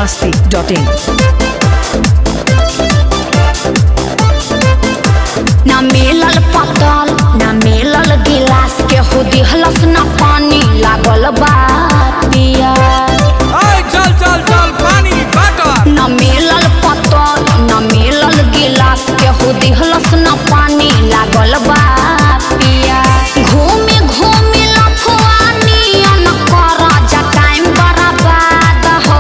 masti.in. ना मिलल पतल ना मिलल गिलास के हो दिहलस ना पानी लागल बा पिया ओए चल चल चल पानी बाटर ना मिलल पतल ना मिलल गिलास के हो दिहलस ना पानी लागल बा पिया घूमे घूमे लफुआनी अन कर जा टाइम बर्बाद हो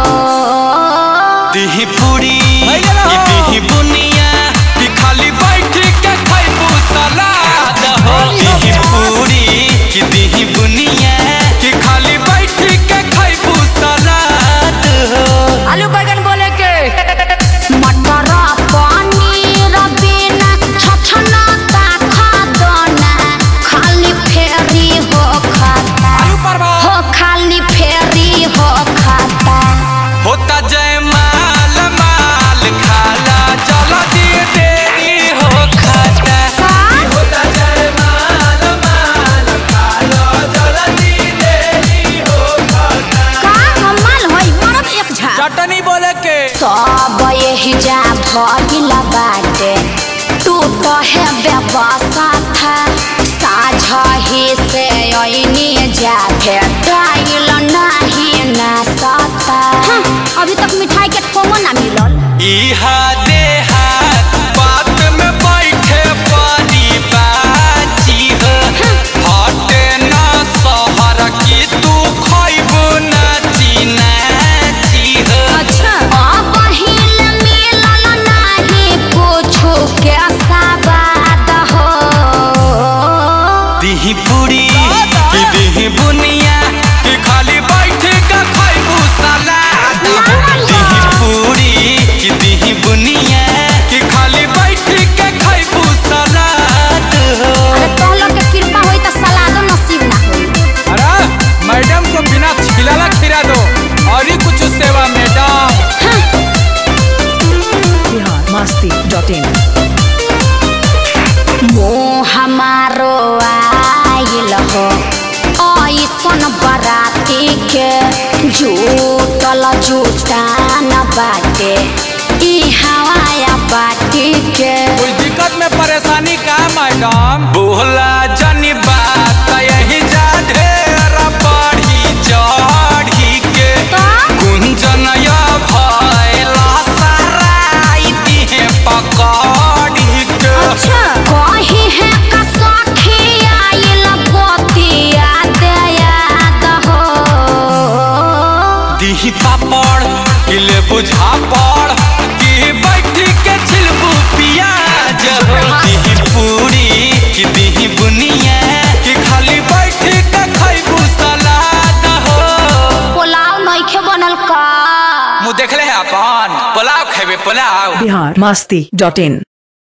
दिही पूरी भैया रहो। ई दिही बुनिया ई खाली बैठ के खैबू सलाद हो दिही पूरी ई दिही बुनिया ई खाली बैठ के खैबू सलाद हो आलू बैगन बोले के मटर पनीर बिना छछना ता खादना खाली फेरी हो खाता आलू परवा हो खाली फेरी हो खाता होता जय माल माल खाला चलो दी देरी हो खाता होता जय माल माल खाला चलो दी देरी हो खाता का हमाल होई मरद एक झा चटनी बोले के सब यही जा भइल बाटे तू तो है व्यवस्था था साझही से ऐनी जा भेटाइल नहीं ना सता अभी तक मिठाई के ठोंगो ना मिलल इहा देहात बात में बैठे पारी बाची हो हटे ना सहर की तू खैबू नाची नाची हो अच्छा अब हिल मिलल नहीं कुछो के सवाद हो दिही पूरी की दिही बुनिया की खाली बैठ के खैबू सलाद दिही पूरी की दिही बुनिया की खाली बैठ के खैबू सलाद हो अरे तोहलो के कृपा होई त सलादो नसीब ना होई अरे मैडम को बिना छिलाला खिला दो और ही कुछ सेवा मैडम Bihar masti.in. मोह हमारो आइल हो ऐसन बराती के जूटल जूटान बाटे ई हवाया बाटी के कोई दिक्कत में परेशानी का मैडम बोला जनी बात यही जा ढेर बढ़ी चढ़ी के तो कुंजनया भैला सराई दिहे पकड़ी के अच्छा कही है का सखी आइल गोतिया दयाद हो दिही पापड़ किले बुझा पड़ कि बैठ के छिलबू पियाज हो दिही पूरी कि दिही बुनिया कि खाली बैठ के खैबू सलाद हो पुलाव नइखे बनल का मुँह देखले है अपन पुलाव खेबे पुलाव Bihar masti.in.